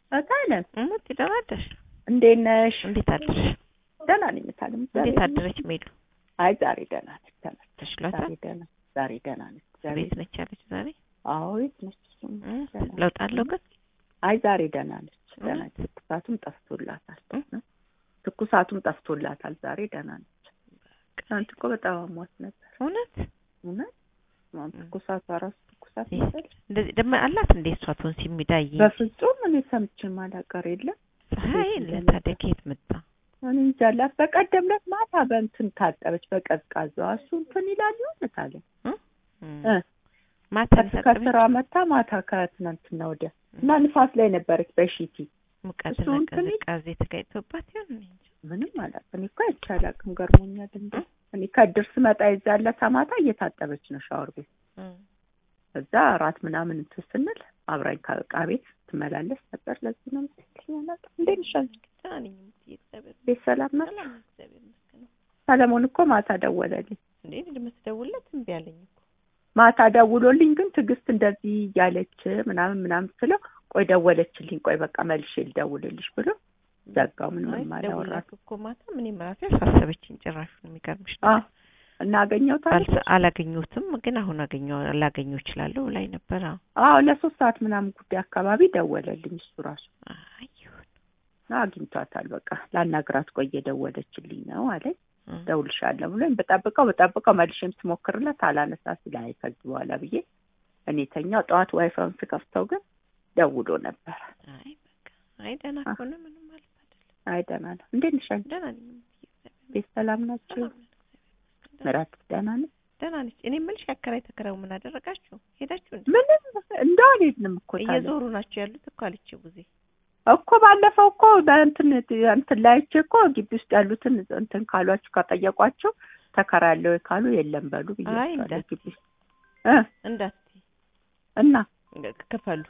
እታለም እሙት ደህና አደርሽ? እንዴት ነሽ? እንዴት አደርሽ? ደህና ነኝ እታለም። እንዴት አደረች ሜሉ? አይ ዛሬ ደህና ነች። ተመስገን። ተሽሏታል? ዛሬ ደህና ዛሬ ደህና ነች። ዛሬ ቤት ነች ያለች ዛሬ? አዎ ቤት ነች። እሱም እ? ደህና ለውጥ አለው ግን? አይ ዛሬ ደህና ነች። ደህና እውነት? ነች። ትኩሳቱም ጠፍቶላታል። እ? ትኩሳቱም ጠፍቶላታል። ዛሬ ደህና ነች። ትናንት እኮ በጣም አሟት ነበር። እውነት? እውነት አሁን እ። ትኩሳቷ ራሱ ትኩሳት ይህ መሰለኝ። እንደዚህ ደግሞ አላት እንዴ እሷ ቶንሲ የሚዳይ በፍጹም እኔ ሰምቼ ማላቀር የለም ፀሐይ እንዴት ለታዲያ ከየት መጣ? እኔ እንጃ አላት። በቀደም ዕለት ማታ በእንትን ታጠበች በቀዝቃዛዋ እሱ እንትን ይላል ይሆን ታለም እ? እ። ማታ ከስ- ከስራ መታ ማታ ከትናንትና ወዲያ እና ንፋስ ላይ ነበረች በሺቲ ሙቀትና እሱ እንትን ይል- ቅዝቃዜ ተጋጭቶባት ይሆን እኔ እንጃ። ምንም አላውቅም። እኔ እኮ አይቼ አላውቅም። ገርሞኛል። እንደ እ? እኔ ከእድር ስመጣ የዛለታ ማታ እየታጠበች ነው ሻወር ቤት። እ። እዛ እራት ምናምን እንትን ስንል አብራኝ ከዕቃ ቤት ትመላለስ ነበር። ለዚህ ነው መሰለኝ አላውቅም። እንዴት ነሽ አንቺ? ደህና ነኝ እሙትዬ፣ እግዚአብሔር ቤት ሰላም ናት? ሰላም ነው፣ እግዚአብሔር ይመስገን። ሰለሞን እኮ ማታ ደወለልኝ። እንዴ እንደምትደውልለት እምቢ አለኝ እኮ። ማታ ደውሎልኝ ግን ትዕግስት እንደዚህ እያለች ምናምን ምናምን ስለው ቆይ ደወለችልኝ፣ ቆይ በቃ መልሼ ልደውልልሽ ብሎ ዘጋው። ምንም አይ አላወራት ደውልላት እኮ ማታ ምንም ራሴ አሳሰበችኝ። ጭራሽ ነው የሚገርምሽ አ ነገር እና አገኘሁታለች። አልተ- አላገኘሁትም ግን አሁን አገኘው ላገኘው እችላለሁ ላይ ነበር። አዎ አዎ ለሶስት ሰዓት ምናምን ጉዳይ አካባቢ ደወለልኝ እሱ ራሱ አይ ይሁን እና አግኝቷታል። በቃ ላናግራት ቆይ እየደወለችልኝ ነው አለኝ። እ። ደውልሻለሁ ብሎኝ በጠብቀው በጠብቀው መልሼም ስሞክርለት አላነሳ ሲል አይ ከዚህ በኋላ ብዬ እኔ ተኛው። ጠዋት ዋይፋውን ስከፍተው ግን ደውሎ ነበር። አይ በቃ አይ ደህና አ። ከሆነ ምንም ማለት አይደለም። አይ ደህና ነው። እንዴት ነሽ አንቺ? ደህና ነኝ እሙትዬ፣ እግዚአብሔር ቤት ሰላም ናቸው? ሰላም ነን፣ እግዚአብሔር ይመስገን። ምራት ደህና ነች? ደህና ነች። እኔ የምልሽ ያከራይ ተከራዩ ምን አደረጋችሁ? ሄዳችሁ እንዴ? ምንም እንደው አልሄድንም እኮ ታዲያ እየዞሩ ናቸው ያሉት እኮ አለች ቡዜ። እኮ ባለፈው እኮ በእንትን እንትን ላይቼ እኮ ግቢ ውስጥ ያሉትን እንትን ካሏችሁ ከጠየቋቸው ተከራያለው ካሉ የለም በሉ አይ ብያቸዋለሁ። እንዳት ግቢ ውስጥ እ እንዳትዪ እና ክፈሉ።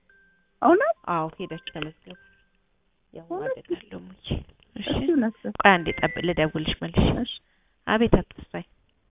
እውነት አዎ ሄዳችሁ ተመዝገቡ። ያው እውነት? አደጋለሁ ሙቼ። እሺ እሺ እውነት ነው። ቆይ አንዴ ጠብ ልደውልሽ መልሽ። እሺ አቤት አትስፋይ